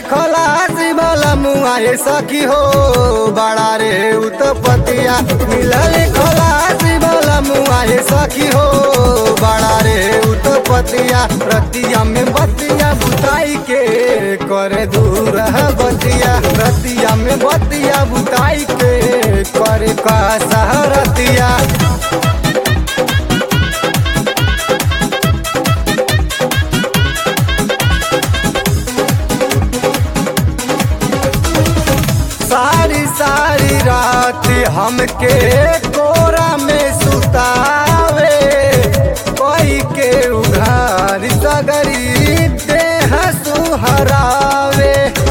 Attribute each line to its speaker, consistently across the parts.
Speaker 1: खलासी वाला मुआए सखी हो बड़ा रे उत्पतिया मिलल खलासी वाला मुआए सखी हो बड़ा रे उत्पतिया रतिया में बतिया बुताई के करे दूर है बतिया रतिया में बतिया बुताई के करे का सहरतिया सारी सारी रात हमके कोरा में सुतावे कोई के उघार सगरी देह सुहरावे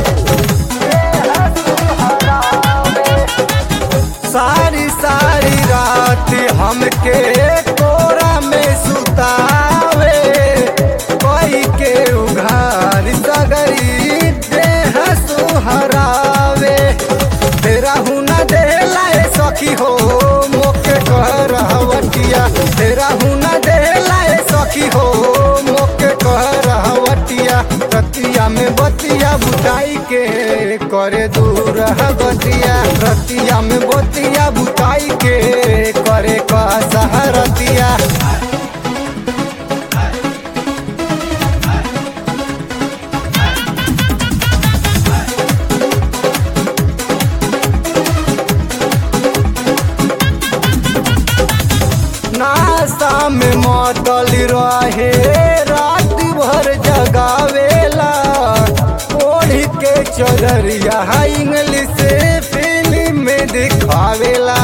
Speaker 1: सारी सारी रात हमके कोरा में सुतावे कोई के उघार सगरी देह सुहरावे तेरा हुना देला ए सखी हो मोके कह रहवटिया तेरा हुना देला ए सखी हो मोके कह रहवटिया रतिया में बतिया बुताई के करे दूर है बतिया रतिया में बतिया बुताई के करे का सहरतिया नाश्ता में मतल रहे रात भर जगावेला ओढ़ के चदरिया इंग्लिश फिल्म में दिखावेला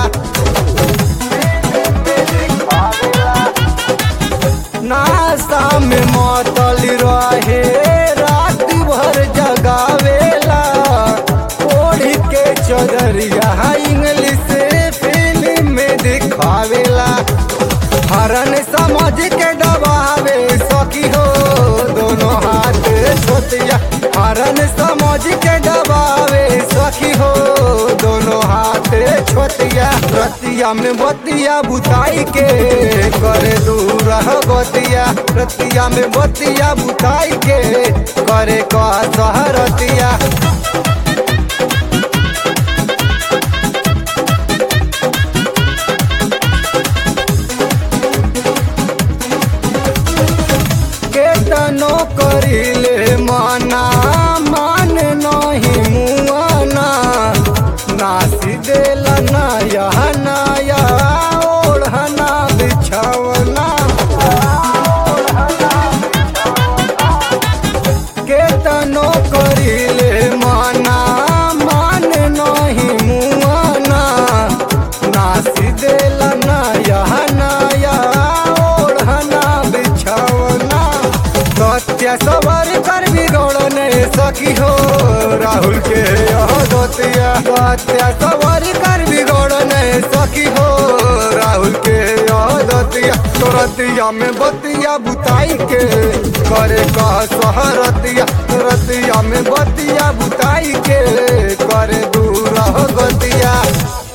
Speaker 1: नाश्ता में मतल रहे रात भर जगावेला ओढ़ के चदरिया इंग्लिश फिल्म में दिखावेला हरन समझ के दबावे सखी हो दोनों हाथ छोतिया हरन समझ के दबावे सखी हो दोनों हाथ छोतिया रतिया में बतिया बुताई के करे दूर बतिया रतिया में बतिया बुताई के करे का सहरतिया केतनो करिले माना मान नहीं मुआना नासी देला नया नया ओढ़ना बिछावना केतनो करिले माना मान नहीं मुआना नासी देला नया नया ओढ़ना बिछावना सत्य सवार कर बिगड़ने सखी हो राहुल के यह दोतिया सत्य सवार कर बिगड़ने सखी हो राहुल के यह दोतिया तुरतिया में बतिया बुताई के करे कह सहरतिया तुरतिया में बतिया बुताई के करे दूर गतिया